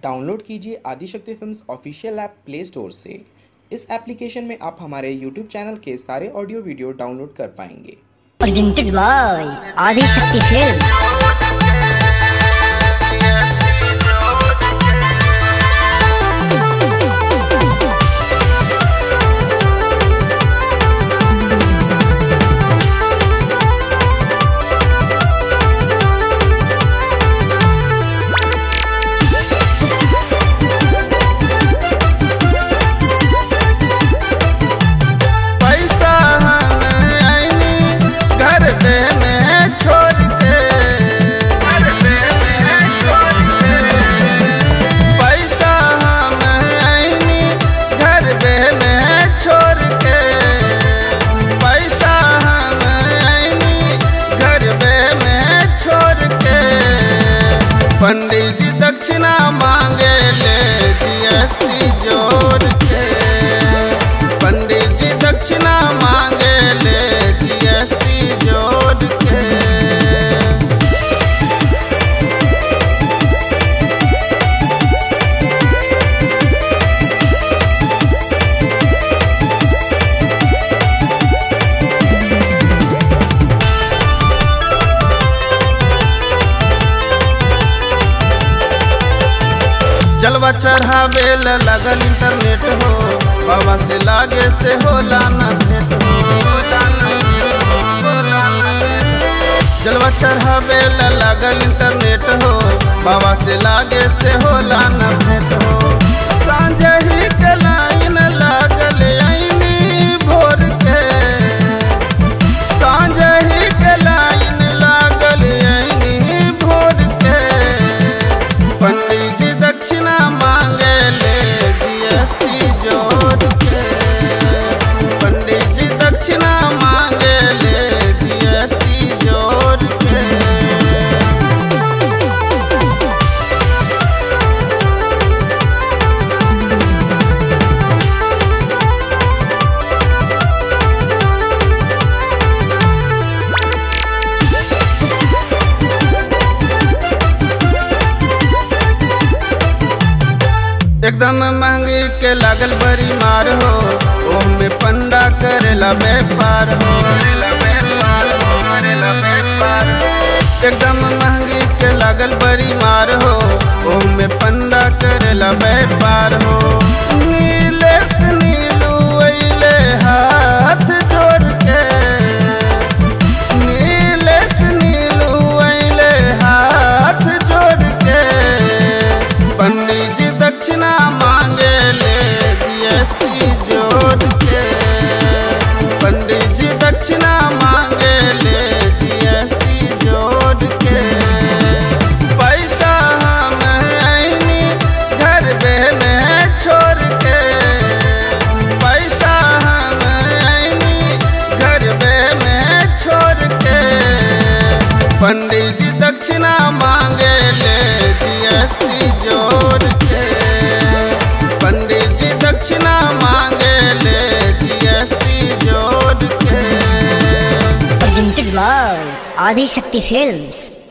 Download कीजिए Adishakti films official app play store से इस एप्लीकेशन में आप हमारे यूट्यूब चैनल के सारे ऑडियो वीडियो डाउनलोड कर पाएंगे presented by Adi Shakti Films. पैसा हम आईनी घर पे में छोड़ के पैसा हम आईनी घर पे में छोड़ के पैसा हम आईनी घर पे में छोड़ के पंडित जी दक्षिणा मांगे ले जीएसटी जोड़ के पंडित जी दक्षिणा मांगे ले जीएसटी जोड़ के जलवा चढ़ावे ल लगल इंटरनेट हो बाबा से लागे से होला न भेंट हो जलवा चढ़ावे ल लगल इंटरनेट हो बाबा से लागे से होला न भेंट हो सांझ ही के लाइन लागल आईनी भोर के सांझ ही के लाइन लागल आईनी भोर के पंडित जी दक्षिणा मांगे ले जीएसटी जोड़ के पंडित जी दक्षिणा मांगे ले जीएसटी जोड़ के एकदम महंगी के लागल बड़ी मार हो ओम में पंडा करेला व्यापार हो एकदम महंगी के लागल बड़ी मार हो ओम में पंडा करेला व्यापार हो नीले से नीलू अइले हाथ जोड़ के नीले से नीलू अइले हाथ जोड़ के पंडित जी दक्षिणा मांगे ले जीएसटी जोड़ के पंडित जी दक्षिणा मांगे ले जीएसटी जोड़ के पैसा हम आईनी घर पे में छोड़ के पैसा हम आईनी घर पे में छोड़ के पंडित जी दक्षिणा मांगे ले जीएसटी जोड़ के पंडित जी दक्षिणा मांगे ले जीएसटी जोड़ के Presented by Adi Shakti Films.